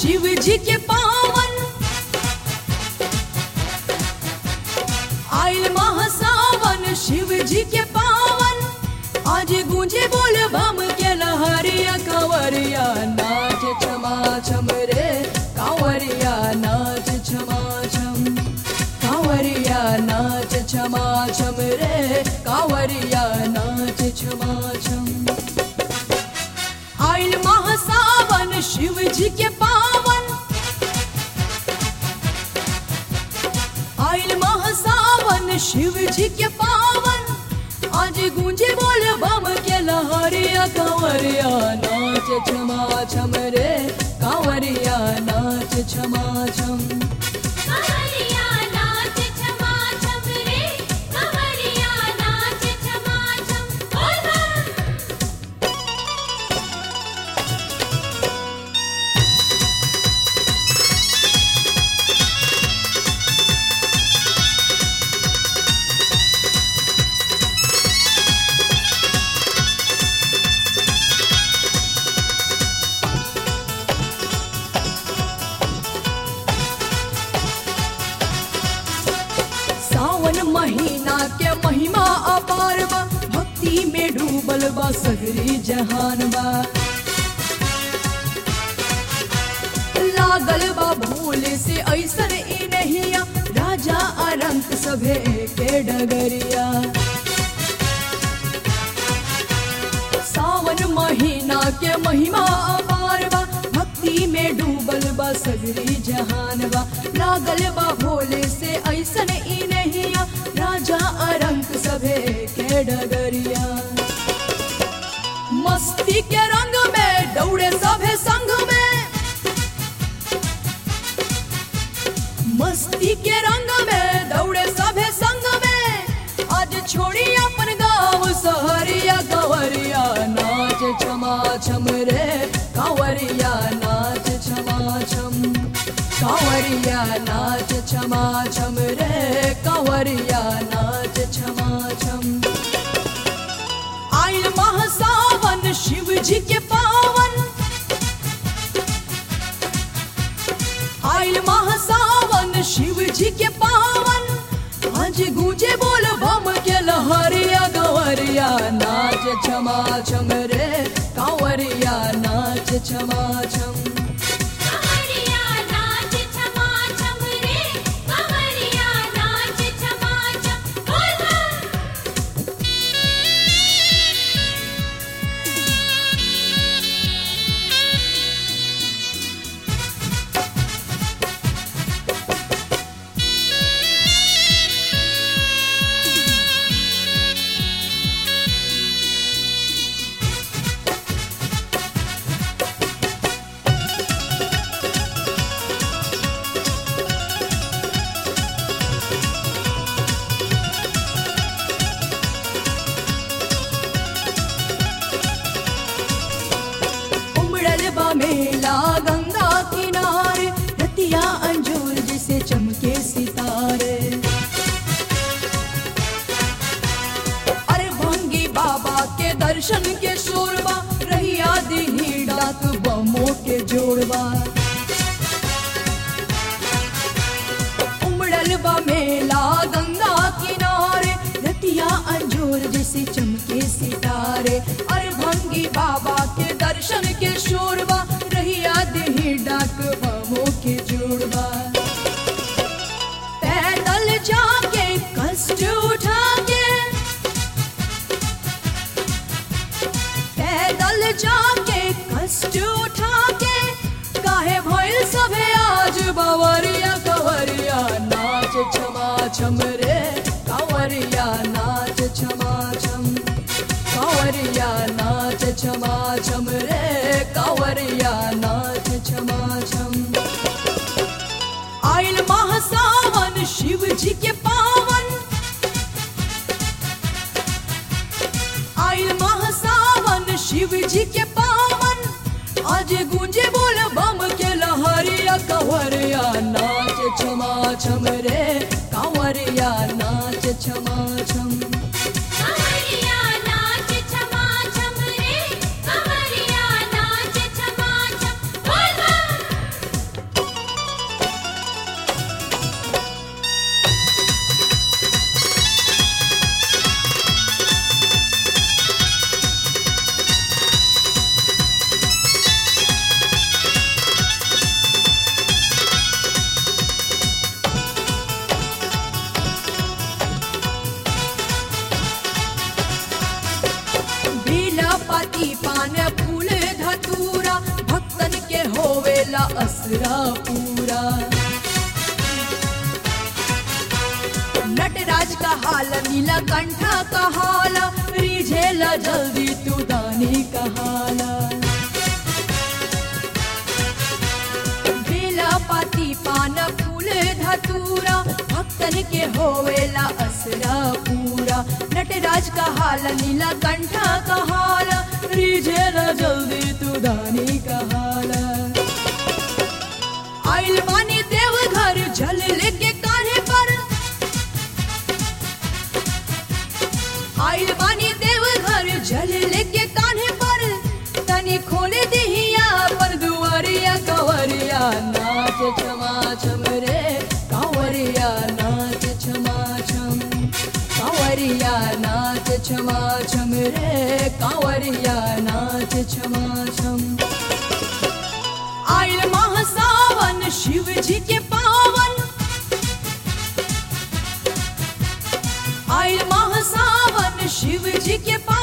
शिव जी के पावन आइल महासावन शिव जी के पावन आज गूंजे बोल बम के लहरिया कंवरिया नाच छमा छम रे कंवरिया नाच छमा छम कांवरिया नाच छमा छम रे कांवरिया नाच छमा छम आइल महासावन शिव जी के पावन आइल महासावन शिव जी के पावन आज गूंजे बोल बम के लहरिया कांवरिया नाच छमा छम रे कांवरिया नाच छमा छम कंवरिया नाच छमा छम रे कंवरिया नाच छमा छम बोल बम सावन महीना के महिमा अपार बा भक्ति में डूबल बा सगरी जहान बा लागल बा भूल से ऐसन ई नहिया राजा अरंत सभे के डगरिया सावन महीना के महिमा अपार बा भक्ति में डूबल बा सगरी जहान बा लागल बा भोले से ऐसन ई नहिया राजा अरंक सभे के डगरिया मस्ती के रंग में दौड़े सभे संग में मस्ती के रंग में दौड़े सभे संग में आज छोड़ी अपन गाँव सहरिया कंवरिया नाच छमा छम रे कंवरिया नाच छमा छम कंवरिया नाच छमा छम रे कंवरिया नाच छमा छम आइल महासावन शिव जी के पावन आइल महासावन शिव जी के पावन आज गूंजे बोल बम के लहरिया गवरिया नाच छमा छम रे कांवरिया नाच छमा छम कंवरिया नाच छमा छम रे कंवरिया नाच छमा छम बोल बम उमड़ल बा मेला गंगा किनारे रतिया अंजूर जिसे चमके सितारे अरे भंगी बाबा के दर्शन के शोरबा रहिया दिही डाक बमो के जोड़बा उमड़ल बा मेला गंगा किनारे रतिया अंजूर जैसे चमके सितारे अरे भंगी बाबा के दर्शन के शोरबा रहिया देही डाक बमो के जोड़बा पैदल जाके कष्ट उठा के पैदल जाके कष्ट उठा के काहे भइल सभे आज बवरिया कंवरिया नाच छमा छम रे कंवरिया नाच छमा छम कंवरिया नाच छमा छम रे कंवरिया नाच छमा छम आइल महासावन शिव जी के पावन आइल महासावन शिव जी के पावन आज गूंजे बोल बम के लहरिया कंवरिया नाच छमा छम रे कंवरिया नाच छमा छम कंवरिया नाच छमा छम रे कंवरिया नाच छमा छम बोल बम असरा पूरा नटराज का हाल नीला कंठा का हाल रिझेला जल्दी तू दानी का हाल बेला पाती पान फूल धतूरा भक्तन के होवेला असरा पूरा नटराज का हाल नीला कंठा का हाल रिझेला जल्दी तू दानी का हाल आइल बानी देव घर जल लेके कान्हे पर आइल बानी देव घर जल लेके कान्हे पर तनी खोले दिहिया पर दुआरिया कंवरिया नाच छमा छम रे कंवरिया नाच छमा छम कंवरिया नाच छमा छम रे कंवरिया नाच छमा छम आइल माह सावन शिव जी के पावन आइल माह सावन शिव जी के पावन